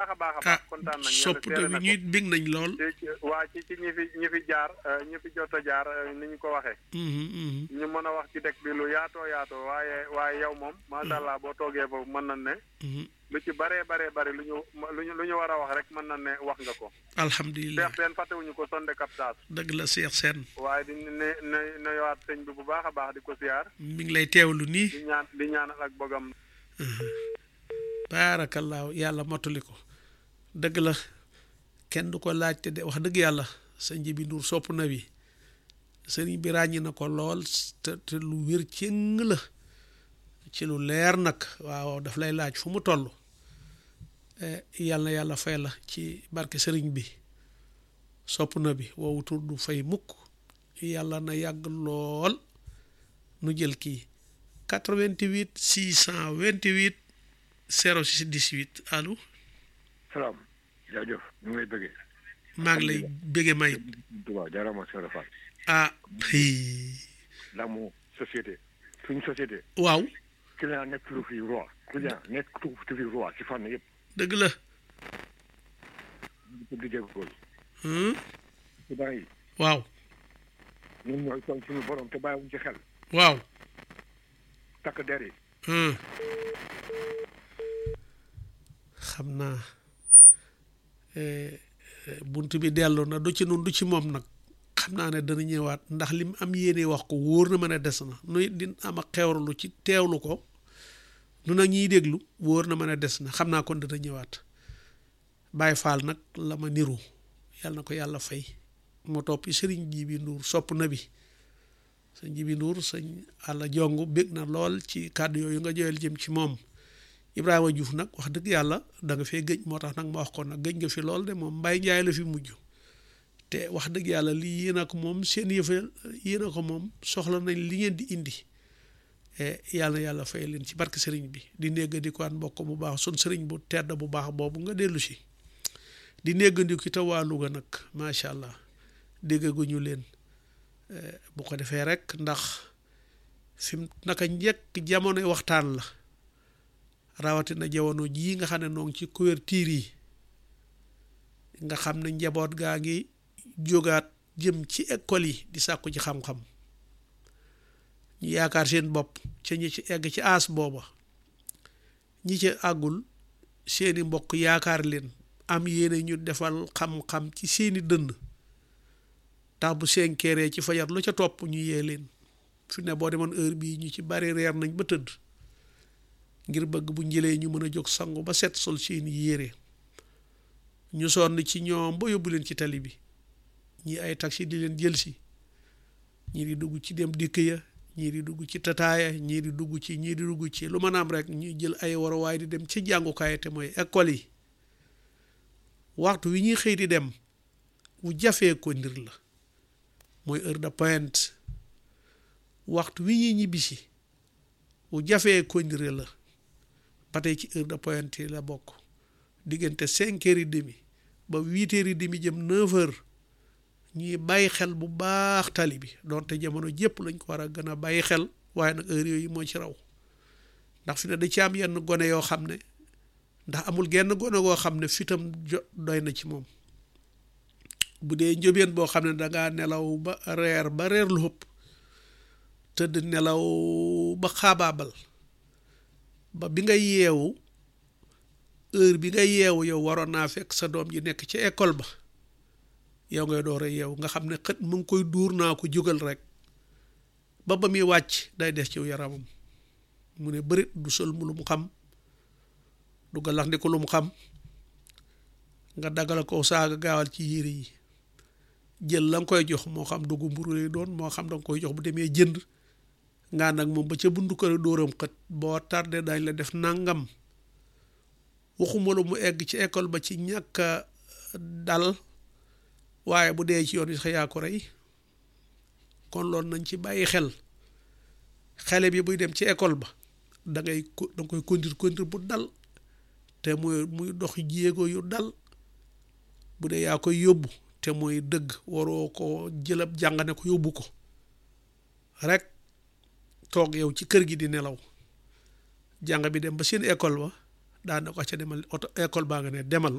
baax a baax a baax kontaan nañ sopp yàlla seere bi na ñuy bég nañ lool ko ci waa ci ci ñi fi ñi fi jaar euh, ñi fi jot a jaar euh, ni ñu ko waxee Mhm, mhm. ñu mën a wax ci dëkk bi lu yaatoo yaatoo waaye waaye yow moom macha allah boo toogee foofu mën na ne Mhm. lu ci baree baree bari lu ñu lu ñu lu ñu war a wax rek mën na ne wax nga ko alhamdulilah Cheikh Sène fàttewuñu ko sonde captage dëgg la Cheikh Sène waaye di ne ne nuyowaat sëñ bi bu baax a baax di ko siyaar mi ngi lay teewlu nii di ñaan di ñaanal ak bogam baarakallaahu yàlla mottali ko dëgg la kenn du ko laajte de wax dëgg yàlla sëñ ji bi nduur sopp na bi sëriñ bi ràññi na ko lool te te lu wér cëng la ci lu leer nag waaw daf lay laaj fu mu toll Eh, yàlla na yàlla fay la ci barke sëriñ bi sopp na bi woowu tur du fay mukk yàlla na yàgg lool nu jël kii 88 628 06 18 allo salaam jaajëf ñu ngi lay bëggee maa ngi lay bëgge may Touba jaarama Sëñ Rafal ah hii, la mu société suñu société waaw client nekk lu fi roi client nekk tu fi roi ci fànn yëpp dëgg la ñu di jéggol hum, client yi waaw ñun ñooy toog suñu borom te bàyyiwuñ ci xel waaw takk der yi hum. xam naa eh, eh, bunt bi dellu na du ci nun du ci moom nag xam naa ne dana ñëwaat ndax lim am yéene wax ko wóor na ma ne des na nuy din am ak xewrulu ci teewlu ko nu nag ñiy déglu wóor na ma ne des na xam naa kon dana ñëwaat Baay Faal nag la ma niru yàlla na ko yàlla fay moo topp sëriñ ji bi nduur sopp na bi sëñ ji bi nduur sëñ àlla jong bég na lool ci kàddu yooyu nga joyal jëm ci moom Ibrahima Diouf nag wax dëgg yàlla da nga fee gëj moo tax nag ma wax ko nag gëj nga fi lool de moom Mbaye Njaay la fi mujj te wax dëgg yàlla lii yéen a ko moom seen yëfa yéen a ko moom soxla nañ li ngeen di indi e yàlla na yàlla fay leen ci barke sëriñ bi di néggandiku aan mbokk bu baax sun sëriñ bu tedd bu baax boobu nga dellu si di néggandiku ci waa Louga nag macha allah déggaguñu leen Eh, bu ko defee rek ndax fi mu naka njëkk jamono waxtaan la rawatina jamono jii nga xam ne noo ngi ci couverture yi nga xam ne njaboot gaa ngi jógaat jëm ci école yi di sàkku ci xam-xam ñu yaakaar seen bopp ca ñi ci egg ci aas booba ñi ci àggul seeni mbokk yaakaar leen am yéene ñu defal xam-xam ci seeni dënn tax bu senkeeree ci fajar lu ca topp ñu yee leen fi ne boo demoon heure bii ñu ci bari reer nañ ba tëdd ngir bëgg bu njëlee ñu mën a jóg sangu ba set sol seeni yére ñu sonn ci ñoom ba yóbbu leen ci tali bi ñii ay taxi di leen jël si ñii di dugg ci dem dikk ya ñii di dugg ci tataaya ñii di dugg ci ñii di dugg ci lu mën a am rek ñuy jël ay waruwaay di dem ci jàngukaay te mooy école yi waxtu wi ñuy xëy di dem wu jafee ko ndir la mooy heure de pointe waxtu wi ñuy ñibbisi wu jafee ko ndire la ba tey ci heure de pointe yi la bokk diggante cinq heures et demi ba huit heures et demi jëm neuf heures ñuy bàyyi xel bu baax tali bi donte jamono jépp lañ ko war a gën a bàyyi xel waaye nag heure yooyu moo ci raw ndax fi ne da ci am yenn gone yoo xam ne ndax amul genn gone goo xam ne fitam jo doy na ci moom bu dee njóbeen boo xam ne dangaa nelaw ba reer ba reer lu ëpp tëdd nelaw ba xaabaabal ba bi nga yeewu heure bi nga yeewu yow waroon naa fekk sa doom ji nekk ci école ba yow ngay door a yeewu nga xam ne xët mu ngi koy duur naa ko jógal rek ba ba muy wàcc day des ci yaramam mu ne bërit du sol mu lu mu xam du galax ndi ko lu mu xam nga daggal ko saaga gaawal ci yére yi jël la nga koy jox moo xam dugg mburu lay doon moo xam da nga koy jox bu demee jënd nga nag moom ba ca bundu kër dóoram xët boo tardé dañ la def nangam waxuma la mu egg ci école ba ci ñàkk a dal waaye bu dee ci yoon wi sax yaa ko rey kon loolu nañ ci bàyyi xel xale bi buy dem ci école ba da ngay da nga koy conduire conduire bu dal te muy muy dox jéego yu dal bu dee yaa koy yóbbu te mooy dëgg waroo ko jëlab jàngane ko yóbbu ko rek toog yow ci kër gi di nelaw jàng bi dem ba seen école ba daana ko ca demal oto école baa nga ne demal